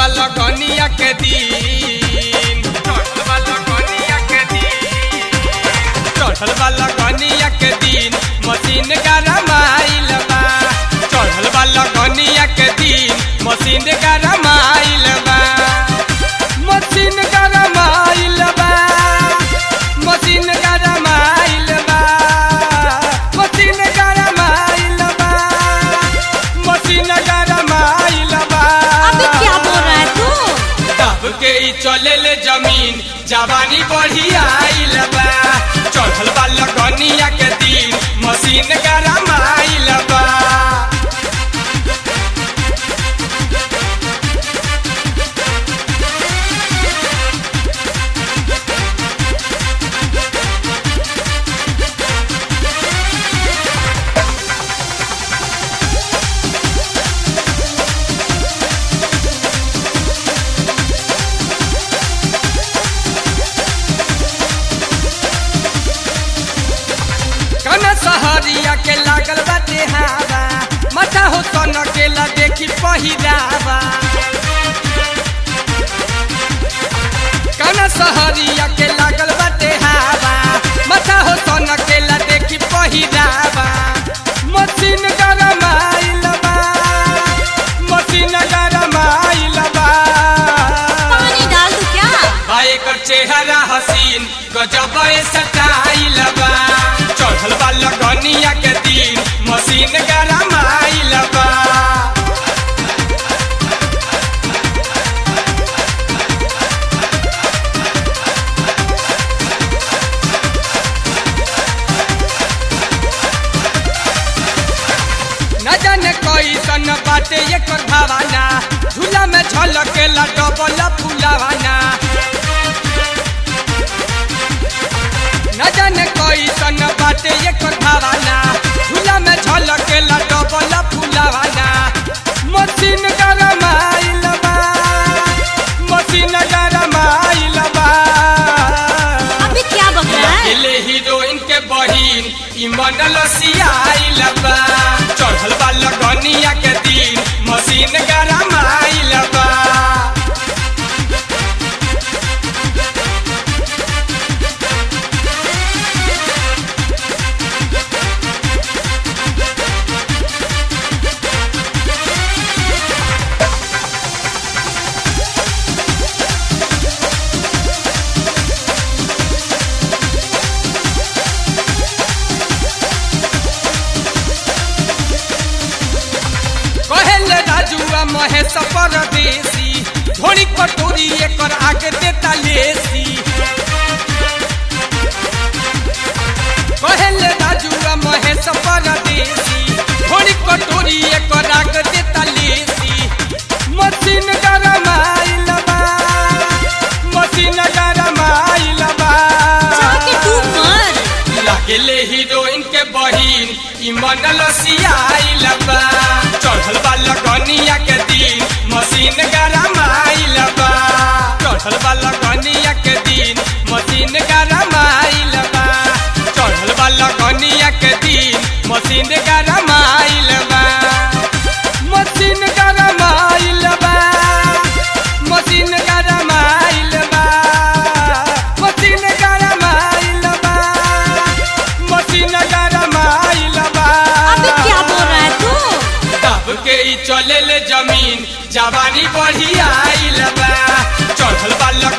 बा लगनिया के दिन चढ़ल बा लगनिया के दिन चढ़ल बा लगनिया के दिन मशीन गरमाइल बा चढ़ल बा लगनिया के दिन मशीन गरमाइल बा मशीन गरमाइल बा मशीन गरमाइल बा मशीन गरमाइल बा मशीन गरमाइल बा अबे क्या बोल रहा है तू दब के ई चले ले जमीन जवानी बढ़ी आइल बा चढ़ल बा लगनिया के दिन मशीन गरम आइल बा कना सहरिया के लागल बाटे हवा मथा हो सन के ला देखी पहिरावा कना सहरिया के लागल बाटे हवा मथा हो सन के ला देखी पहिरावा मशीन गरम आइल बा मशीन गरम आइल बा पानी डाल दू क्या बा एकर चेहरा हसीन गजब सटाइल बा चढ़ल बा लगनिया के दिन मशीन गरम आइल बा न जाने कैसन बाटे एकर भावना झूला में झलकेला डबल फुलावाना न जाने कैसन बाटे एकर भावना झूला में झलकेला डबल फुलावाना मशीन गरम आइल बा मशीन गरम आइल बा अबे क्या बक रहा है ले हीरोइन के बहिन ई मंडल सियाइल बा चढ़ल बा लगनिया के दिन मशीन गरम आइल बा कहेले राजुआ महेश परदेसी धोनी कटोरी एकर आगे देता लेसी कहेले राजुआ महेश परदेसी धोनी कटोरी एकर आगे देता लेसी मशीन गरम आइल बा मशीन गरम आइल बा जाके तू मर लागेले हीरोइन के बहिन ई मंडल सियाइल बा चढ़ल बा लगनिया के दिन मशीन गरम आइल बा चढ़ल बा लगनिया के दिन मशीन गरम आइल बा चढ़ल बा लगनिया के दिन मशीन गरम आइल बा मशीन गरम आइल बा मशीन गरम आइल बा मशीन गरम आइल बा मशीन गरम आइल बा अबे क्या बोल रहा है तू दब के ई चले ले जमीन जवानी बढ़ी आइल बा चढ़ल बा